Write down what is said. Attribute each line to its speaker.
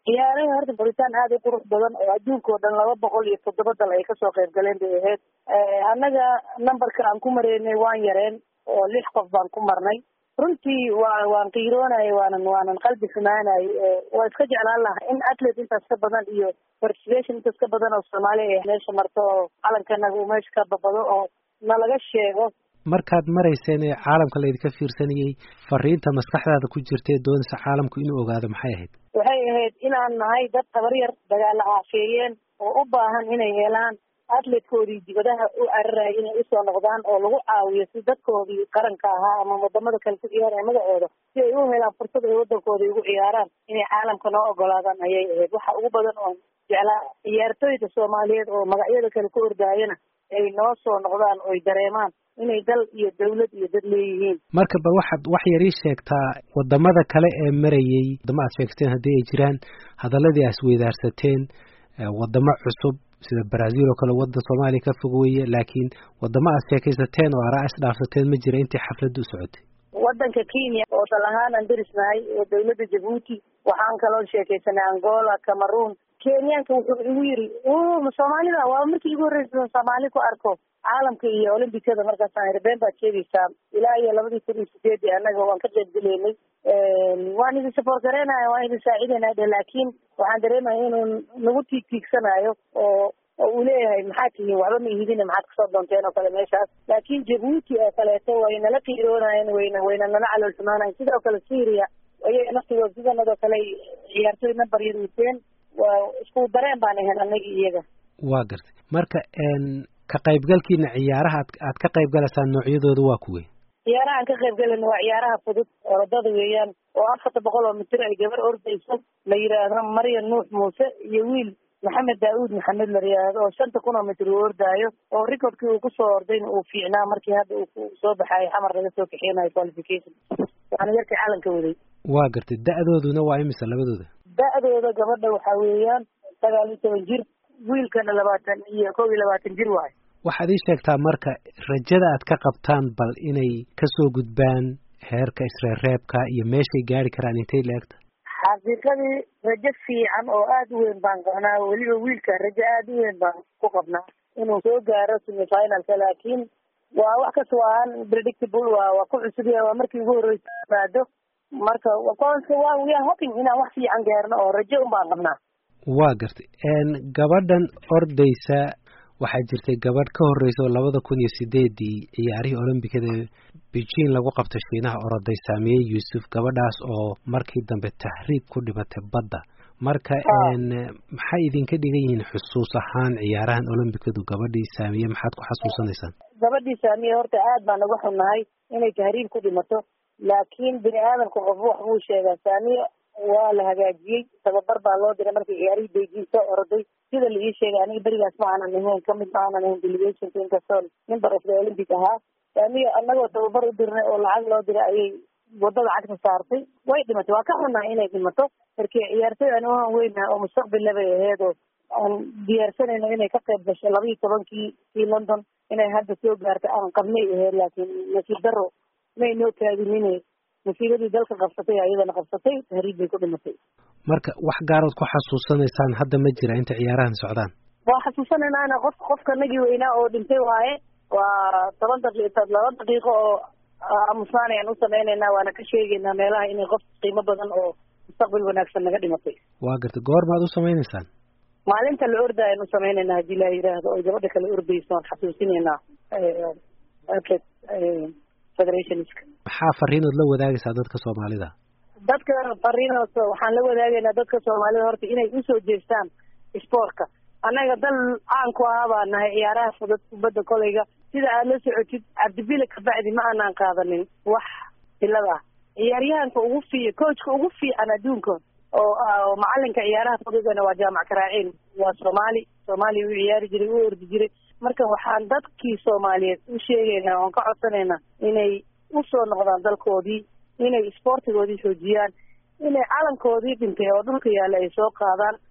Speaker 1: ciyaaraha horta baritaan aada u qurux badan oo adduunka oo dhan laba boqol iyo toddoba dal ay kasoo qayb galeen bay ahayd annaga numberka aan ku mareynay waan yareen oo lix qof baan ku marnay runtii waa waan qiiroonay waanan waanan qalbi xumaanay waa iska jeclaan lahaa in athlete intaas ka badan iyo participation intaas ka badan oo soomaaliya ay meesha marto oo calankanaga uu meesha ka babado oo nalaga sheego
Speaker 2: markaad marayseen ee caalamka laydinka fiirsanayay fariinta maskaxdaada ku jirta ee doonaysa caalamku inuu ogaado maxay ahayd
Speaker 1: waxay ahayd inaan nahay dad tabar yar dagaala aafeeyeen oo u baahan inay helaan atletkoodii dibadaha u cararaya inay usoo noqdaan oo lagu caawiyo si dadkoodii qaranka ahaa ama wadamada kale ku ciyaaraya magacooda si ay u helaan fursad ay wadankooda ugu ciyaaraan inay caalamka noo ogolaadaan ayay ahayd waxa ugu badan oo jeclaa ciyaartooyda soomaaliyeed oo magacyada kale ku ordaayana ay noo soo noqdaan oy dareemaan inay dal iyo dawlad iyo dad leeyihiin
Speaker 2: marka bal waxaad wax yar ii sheegtaa wadamada kale ee marayay wadamo aad sheegteen haddii ay jiraan hadaladii aad isweydaarsateen wadamo cusub sida brazil oo kale waddan soomaaliya ka fog weeye laakiin wadamo aad sheekaysateen oo araa isdhaafsateen ma jira intii xafladda u socotay
Speaker 1: waddanka kenya oo dal ahaan aan derisnahay oo dawladda jabuuti waxaan kaloo sheekaysanay angola cameroon kenyaanka wuxuu igu yiri soomaalida waa markii igu horreysa soomaali ku arko caalamka iyo olimbikada markaasaan iri been baad sheegaysaa ilaa iyo labadii kun iyo sideedii annaga waan ka qayb geleynay waan idin support garaynaya waan idin saacidaynaa dhe laakiin waxaan dareemaya inuu nagu tiig tiigsanayo oo oo uu leeyahay maxaad tihiin waxba ma ihidine maxaad kasoo doonteen oo kale meeshaas laakiin jabuuti oo kaleeto way nala qiiroonayeen wayna wayna nala calool xumaanayen sidoo kale syria ayay naftigood sidanadoo kale ciyaartooy number yar wateen waa isku dareen baan ahayn anagi iyaga
Speaker 2: waa gartay marka ka qaybgalkiina ciyaaraha ad aad ka qayb galaysaan noocyadooda waa kuwey
Speaker 1: ciyaaraha aan ka qayb galayna waa ciyaaraha fudud orodada weeyaan oo afarta boqol oo mitir ay gabar ordayso la yidhaahdo maryan nuux muuse iyo wiil maxamed daauud maxamed la yidhaahdo oo shanta kun oo mitir uu ordaayo oo recordkii uu kusoo ordayna uu fiicnaa markii hadda uu soo baxaayo xamar laga soo kaxeenayo qualification waana yarkii calanka waday
Speaker 2: waa gartay da-dooduna waa imisa labadooda
Speaker 1: da-dooda gabadha waxaa weeyaan sagaal iyo toban jir wiilkana labaatan iyo kow iyo labaatan jir waayo
Speaker 2: waxaad ii sheegtaa marka rajada aad ka qabtaan bal inay kasoo gudbaan heerka isreereebka iyo meeshay gaari karaan intay la-egta
Speaker 1: xaqiiqadii rajo fiican oo aada u weyn baan qabnaa weliba wiilka rajo aada u weyn baan ku qabnaa inuu soo gaaro semifinalka laakiin waa wax kas waa unpredictable waa waa ku cusub yahay waa markii ugu horreysa maado marka wa we are hoping inaan wax fiican gaarno oo rajo un baan qabnaa
Speaker 2: waa gartay gabadhan ordaysa waxaa jirtay gabadh ka horreysa oo labada kun iyo sideedii ciyaarihii olombikada beijing lagu qabtay shiinaha oroday saamiyey yuusuf gabadhaas oo markii dambe tahriib ku dhimatay badda marka maxay idinka dhigan yihiin xusuus ahaan ciyaarahan olombikadu gabadhii saamiye maxaad ku xasuusanaysaan
Speaker 1: gabadhii saamiye horta aad baan uga xunnahay inay tahriib ku dhimato laakiin bini aadamka qof wax buu sheegaa saamiye waa la hagaajiyey tababar baa loo diray markii ciyaarihii beijing soo oroday sida la ii sheegay aniga berigaas ma aanan ahayn kamid ma aanan ahayn delegationka inkastoo member of the olympic ahaa saamiye annagoo tababar u dirnay oo lacag loo diray ayay wadada cagta saartay way dhimatay waa ka xunnahay inay dhimato markii ciyaartooy aan uhan weynaha oo mustaqbilla bay aheyd oo aan diyaarsanayno inay ka qayb gasho laba iyo tobankii kii london inay hadda soo gaartay aan qabnay aheyd laakiin nasiib daro may noo kaadinine masiibadii dalka qabsatay ayadana qabsatay tahriib bay ku dhimatay
Speaker 2: marka wax gaarood ku xasuusanaysaan hadda ma jira inta ciyaarahan socdaan
Speaker 1: waa xasuusanaynaana qof qofka nagii weynaa oo dhintay waaye waa toban daqiiq laba daqiiqo oo aamusnaan ayaan u sameynaynaa waana ka sheegaynaa meelaha inay qof qiimo badan oo mustaqbal wanaagsan naga dhimatay
Speaker 2: waa gartay goormaad u samaynaysaan
Speaker 1: maalinta la orda ayaan u sameynaynaa haddii la yidhaahdo oy gabadha kale ordayso aan xasuusinaynaa federationska
Speaker 2: maxaa fariinood la wadaagaysaa dadka soomaalida
Speaker 1: dadka fariinood waxaan la wadaagaynaa dadka soomaalida horta inay usoo jeestaan sportka annaga dal caan ku ahaa baa nahay ciyaaraha fudud kubadda kolayga sida aad la socotid cabdibile kabacdi ma aanaan qaadanin wax bilad ah ciyaaryahanka ugu fiic coachka ugu fiican adduunka oo macalinka ciyaaraha fududana waa jaamac karaaciin waa soomaali soomaaliya u ciyaari jiray u ordi jiray marka waxaan dadkii soomaaliyeed u sheegaynaa oon ka codsanaynaa inay usoo noqdaan dalkoodii inay isboortigoodii xoojiyaan inay calankoodii dhintay oo dhulka yaalla ay soo qaadaan